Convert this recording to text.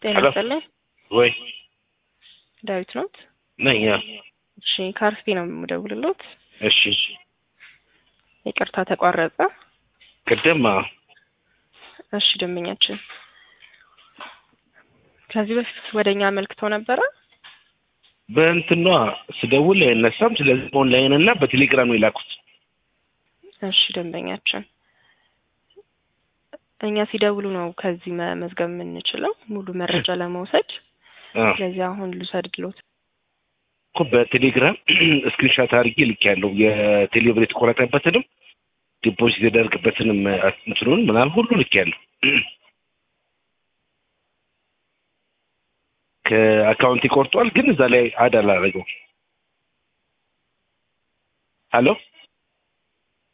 ጤና ሄሎ። ይስጥልኝ። ወይ ዳዊት ኖት? ነኝ። ያ እሺ ከአርፌ ነው የምደውልሎት። እሺ ይቅርታ ተቋረጠ። ቅድም አዎ፣ እሺ ደንበኛችን ከዚህ በፊት ወደ እኛ አመልክተው ነበረ። በእንትኗ ስደውል አይነሳም። ስለዚህ ኦንላይን እና በቴሌግራም ነው የላኩት። እሺ ደንበኛችን እኛ ሲደውሉ ነው ከዚህ መመዝገብ የምንችለው ሙሉ መረጃ ለመውሰድ። አዎ ስለዚህ አሁን ልውሰድሎት። እኮ በቴሌግራም ስክሪንሻት አድርጌ ልኬያለሁ። የቴሌብር የተቆረጠበትንም ዲፖዚት የተደረገበትንም እንትኑን ምናምን ሁሉ ልኬያለሁ። ከአካውንት ይቆርጧል፣ ግን እዛ ላይ አድ አላደረገው። ሀሎ